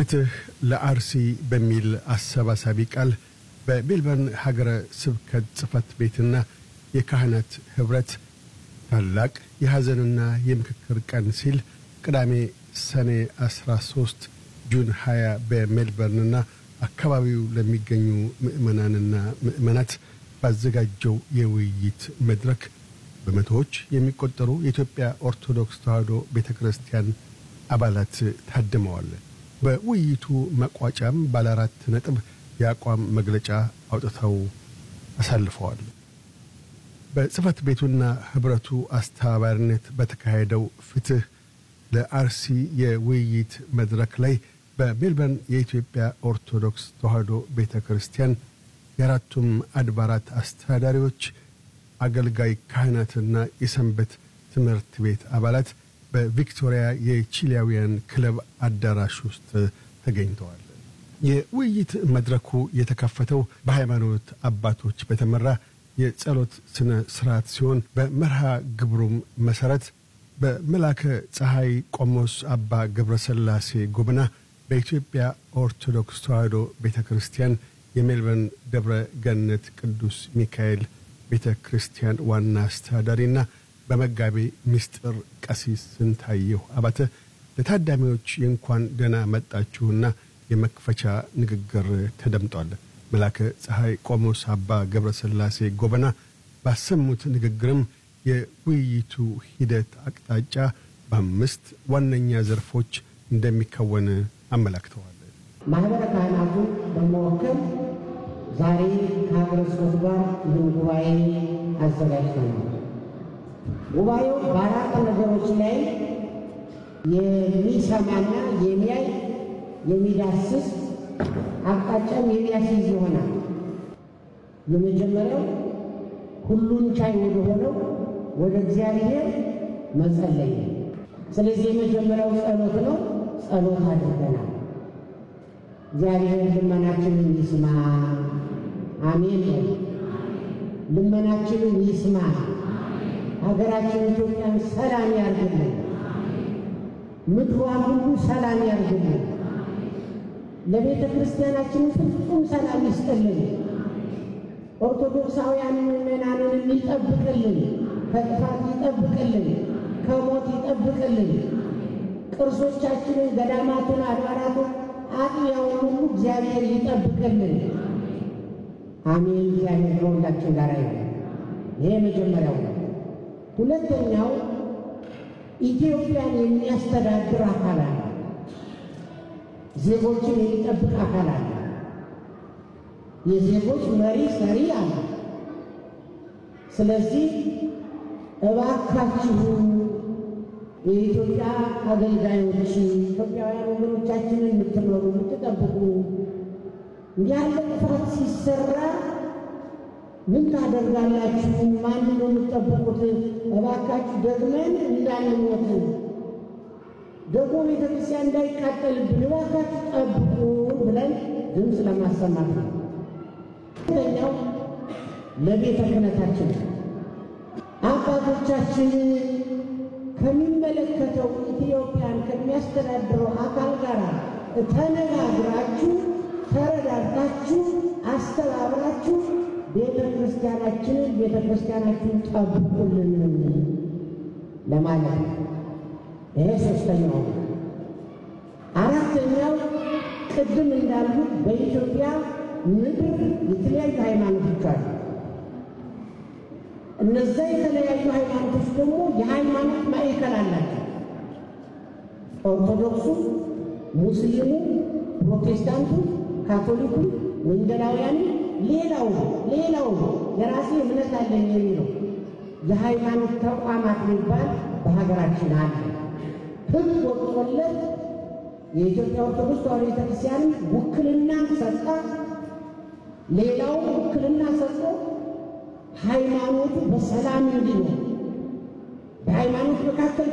ፍትህ ለአርሲ በሚል አሰባሳቢ ቃል በሜልበርን ሀገረ ስብከት ጽሕፈት ቤትና የካህናት ኅብረት ታላቅ የሐዘንና የምክክር ቀን ሲል ቅዳሜ ሰኔ 13 ጁን 20 በሜልበርንና አካባቢው ለሚገኙ ምዕመናንና ምዕመናት ባዘጋጀው የውይይት መድረክ በመቶዎች የሚቆጠሩ የኢትዮጵያ ኦርቶዶክስ ተዋሕዶ ቤተ ክርስቲያን አባላት ታድመዋል። በውይይቱ መቋጫም ባለ አራት ነጥብ የአቋም መግለጫ አውጥተው አሳልፈዋል። በጽሕፈት ቤቱና ኅብረቱ አስተባባሪነት በተካሄደው ፍትሕ ለአርሲ የውይይት መድረክ ላይ በሜልበርን የኢትዮጵያ ኦርቶዶክስ ተዋሕዶ ቤተ ክርስቲያን የአራቱም አድባራት አስተዳዳሪዎች፣ አገልጋይ ካህናትና የሰንበት ትምህርት ቤት አባላት በቪክቶሪያ የቺሊያውያን ክለብ አዳራሽ ውስጥ ተገኝተዋል። የውይይት መድረኩ የተከፈተው በሃይማኖት አባቶች በተመራ የጸሎት ሥነ ሥርዓት ሲሆን በመርሃ ግብሩም መሠረት በመላከ ፀሐይ ቆሞስ አባ ገብረ ሥላሴ ጎብና በኢትዮጵያ ኦርቶዶክስ ተዋሕዶ ቤተ ክርስቲያን የሜልበርን ደብረ ገነት ቅዱስ ሚካኤል ቤተ ክርስቲያን ዋና አስተዳዳሪና በመጋቤ ምስጢር ቀሲስ ስንታየሁ አባተ ለታዳሚዎች የእንኳን ደህና መጣችሁና የመክፈቻ ንግግር ተደምጧል። መላከ ፀሐይ ቆሞስ አባ ገብረ ሥላሴ ጎበና ባሰሙት ንግግርም የውይይቱ ሂደት አቅጣጫ በአምስት ዋነኛ ዘርፎች እንደሚከወን አመላክተዋል። ማኅበረ ካህናቱን በመወከል ዛሬ ከሀገረ ስብከቱ ጋር ይህን ጉባኤ አዘጋጅተናል። ጉባኤው በአራት ነገሮች ላይ የሚሰማና የሚያይ የሚዳስስ አቅጣጫም የሚያስይዝ ይሆናል። የመጀመሪያው ሁሉን ቻይ ወደ ሆነው ወደ እግዚአብሔር መጸለይ ነው። ስለዚህ የመጀመሪያው ጸሎት ነው። ጸሎት አድርገናል። እግዚአብሔር ልመናችንን ይስማ። አሜን። ልመናችንን ይስማ። ሀገራችን ኢትዮጵያን ሰላም ያርግልን። ምድሯን ሁሉ ሰላም ያርግልን። ለቤተ ክርስቲያናችን ፍጹም ሰላም ይስጥልን። ኦርቶዶክሳውያን ምዕመናንን ይጠብቅልን፣ ከጥፋት ይጠብቅልን፣ ከሞት ይጠብቅልን። ቅርሶቻችንን፣ ገዳማቱን፣ አድባራቱን፣ አጥቢያውን ሁሉ እግዚአብሔር ይጠብቅልን። አሜን። እግዚአብሔር ከሁላችን ጋር ይሁን። ይሄ መጀመሪያው ነው። ሁለተኛው ኢትዮጵያን የሚያስተዳድር አካል አለ። ዜጎችን የሚጠብቅ አካል አለ። የዜጎች መሪ ሰሪ አለ። ስለዚህ እባካችሁ የኢትዮጵያ አገልጋዮች ኢትዮጵያውያን ወገኖቻችንን የምትመሩ የምትጠብቁ ያለ ጥፋት ሲሰራ ምን ታደርጋላችሁ? ማን ነው የምትጠብቁት? እባካችሁ ደግመን እንዳንሞት ደግሞ ቤተ ክርስቲያን እንዳይቃጠልብን እባካችሁ ጠብቁ ብለን ድምፅ ለማሰማት ነው። ሁለተኛው ለቤተ ክህነታችን አባቶቻችን ከሚመለከተው ኢትዮጵያን ከሚያስተዳድረው አካል ጋር ተነጋግራችሁ ተረዳርታችሁ አስተባብራችሁ ቤተ ክርስቲያናችንን ቤተ ክርስቲያናችንን ጠብቁልን ለማለት ነው። ይሄ ሶስተኛው። አራተኛው ቅድም እንዳልኩት በኢትዮጵያ ምድር የተለያዩ ሃይማኖቶች አሉ። እነዛ የተለያዩ ሃይማኖቶች ደግሞ የሃይማኖት ማዕከል አላቸው። ኦርቶዶክሱ፣ ሙስሊሙ፣ ፕሮቴስታንቱ፣ ካቶሊኩ፣ ወንጌላውያኑ፣ ሌላው ሌላው የራሴ እምነት አለኝ የሚለው የሃይማኖት ተቋማት የሚባል በሀገራችን አለ። ሕግ ወጥቶለት የኢትዮጵያ ኦርቶዶክስ ተዋሕዶ ቤተክርስቲያን ውክልና ሰጣ፣ ሌላው ውክልና ሰጥቶ ሃይማኖቱ በሰላም እንዲኖር በሃይማኖት መካከል